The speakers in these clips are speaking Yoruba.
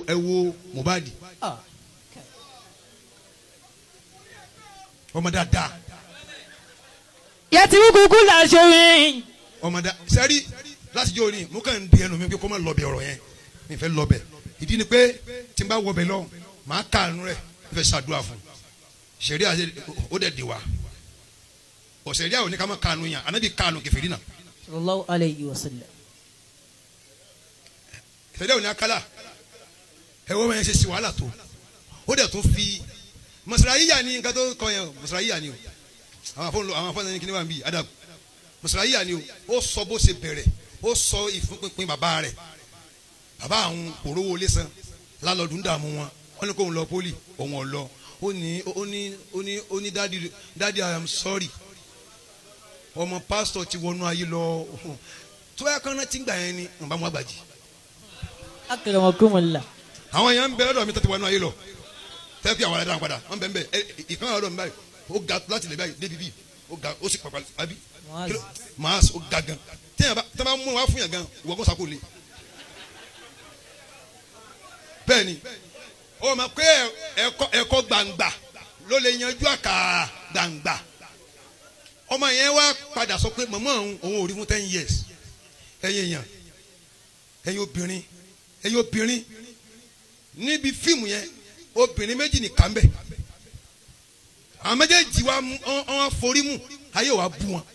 ẹ wo Mohbad Ah. ọmọ dáadáa yẹtìrú kúkú là ṣorin. ọmọ dáa sẹ́rí láti jẹ́ òní mo kàn ń di ẹnu mi pé kó má lọ bẹ ọ̀rọ̀ yẹn mi fẹ́ lọ bẹ ìdí ni pé tí n bá wọ bẹ lọ màá kàánú rẹ̀ mi fẹ́ ṣàdúrà fún sẹ́rí àti ó dẹ̀ di wa ọ̀sẹ̀rí àwọn oníkàmọ́ kàánú yàn ànábì kàánú kẹfìrí náà sallallahu alayhi wa sallam. sẹ́rí àwọn oníkàlà ẹ̀wọ́ wọn yẹn ṣe sí wàhálà tó ó dẹ̀ tún fi mọ̀sálàyíyà ni nǹkan tó kọ yẹn o mọ̀sálàyíyà ni o àwọn afọ́nlọ àwọn afọ́nlọ ní kíní wà ń bí adab mọ̀sálàyíyà ni o ó sọ bó ṣe bẹ̀rẹ̀ ó sọ ìfúnpinpin bàbá rẹ̀ bàbá àwọn òróró ilé san lálọ́dún dààmú wọn wọ́n ní kóun lọ pólì òun ò lọ ó ní ó ní ó ní ó ní dádì dádì I am sorry ọmọ pásítọ̀ ti wọnú ayé lọ tó yà kán náà ti ń gbà yẹn ni nbà mú àgbàjì akramakumullah. àwọn èèyàn ń bẹ lọ́dọ̀ mi tó ti wọnú ayé lọ fẹ́ fi àwọn aládàá padà wọ́n bẹ ń bẹ ẹ ìkan ọ̀dọ̀ mi báyìí ó ga láti lè báyìí débi bíi ó ga ó sì pàpà àbí Muaz. màá ó ga gan téèyàn bá tẹ́ bá mú wá fún yàn gan ìwọ kó sako le bẹ́ẹ̀ ni ó ma pé ẹ̀kọ́ ẹ̀kọ́ gbangba ló lè yanjú àkà gbangba ọmọ yẹn wá padà sọ pé màmá òun òun ò rí fún ten years ẹ̀yin èèyàn ẹ̀yin obìnrin ẹ̀yin obìnrin níbi fíìmù yẹn obìnrin méjì nìkan bẹ àwọn méjèèjì wa wọn forí mu ayé wa bú wọn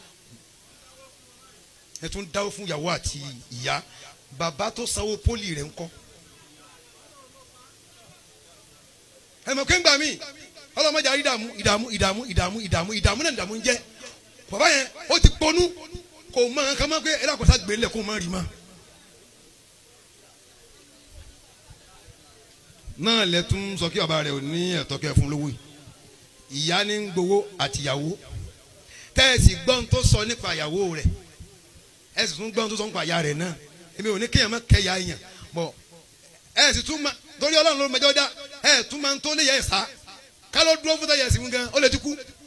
ẹ tún dáwọ́ fún ìyàwó àti ìyá bàbá tó sanwó pólì rẹ̀ ńkọ́ ẹ mọ̀ kéńgbà mi ọlọ́mọdé àrí ìdààmú ìdààmú ìdààmú ìdààmú ìdààmú ìdààmú náà ìdààmú ń jẹ́ bàbá yẹn ó ti ponú kò mọ nǹkan mọ́ pé ẹ dàgbọ́sá gbélé kó mọ́ rí mọ́. náà lẹ tún sọ kí bàbá rẹ ò ní ẹ̀tọ́ kẹ́ fún lówó yìí ìyá ní ń gbowó àtìyàwó tẹ́ẹ̀sì gbọ́n tó sọ nípa ìyàwó rẹ̀ ẹ sì tún gbọ́n tó sọ nípa ìyá rẹ̀ náà èmi ò ní kéèyàn má kẹ́yà èèyàn bọ̀ ẹ sì tún ma torí ọlọ́run ló mẹjọ dá ẹ tún máa ń tó léyà ẹ̀ sá ká ló dúró fún tẹ̀yẹ̀ sí fún gan ó lè ti kú